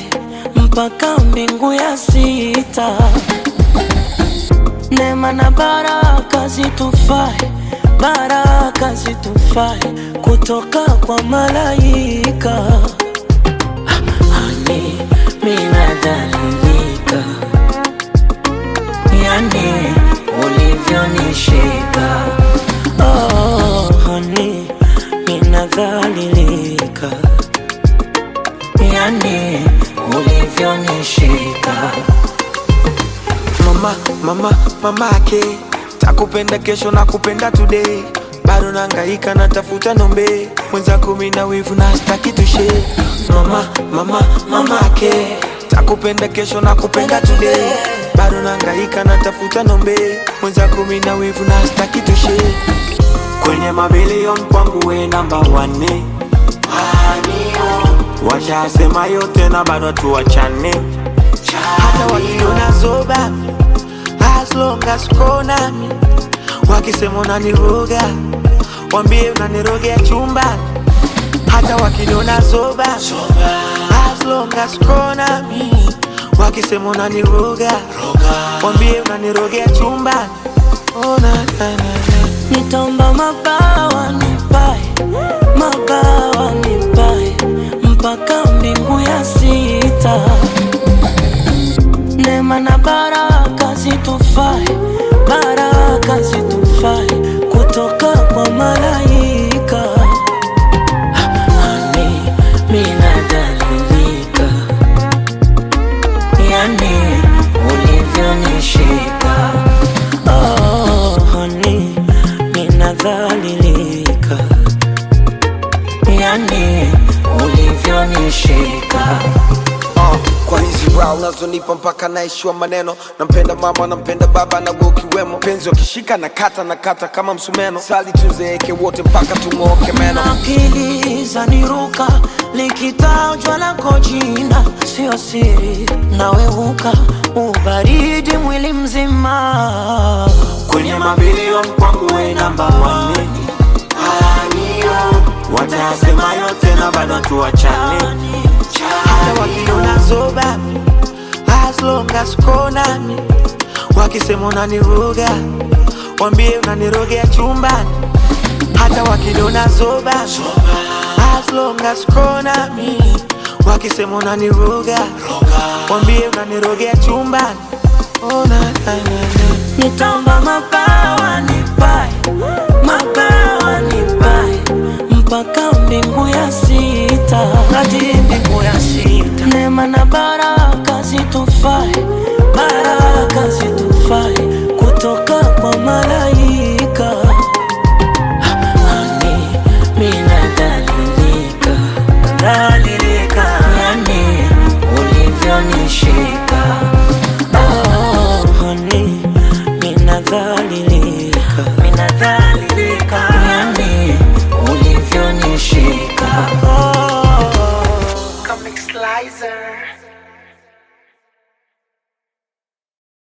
nipae mpaka mbingu ya sita. Neema na baraka zitufae, baraka zitufae kutoka kwa malaika. Hani minadhalilika, yani ulivyonishika. Oh, hani minadhalilika, yani ulivyonishika. mama mama mamake takupenda kesho na kupenda today bado nangaika natafuta nombe mwenza kumi na wivu na staki tushe mama mama mamake takupenda kesho na kupenda today bado nangaika natafuta nombe mwenza kumi na wivu na staki tushe kwenye mabilion kwangu we namba wane washasema yote na bado tuwachane hata wakiona zoba as long as uko nami wakisema unaniroga wambie unanirogea chumbani hata wakiniona zoba as long as uko nami wakisema unaniroga wambie unanirogea chumbani oh, na, na, na, na. Nitaomba mabawa nipae, mabawa nipae mpaka mbingu ya sita. Neema na baraka zitufae, baraka zitufae kutoka kwa malaika. Hani minadhalilika, yani ulivyonishika. Oh, honey, ninadhalilika, yani ulivyonishika. uh, kwa hizi brow unazonipa mpaka naishiwa maneno nampenda mama nampenda baba na wewe ukiwemo penzi wakishika na kata na kata kama msumeno sali tuzeeke wote mpaka tung'ooke meno akili zaniruka likitajwa lako jina sio siri naweuka ubaridi mwili mzima kwenye mabilion kwangu we namba wane watasema yote na bado tuwachane hata wakiona zoba as long as uko nami wakisema unaniroga wambie unanirogea chumbani hata wakiniona zoba as long as uko nami wakisema unaniroga wambie unanirogea chumbani oh, na, na, na, na. nitaomba mabawa nipae mabawa nipae mpaka mbingu ya sita hadi mbingu ya sita neema na baraka zitufae baraka zitufae kutoka kwa malaika Hani minadhalilika dhalilika yani ulivyonishika oh, honey, minadhalilika minadhalilika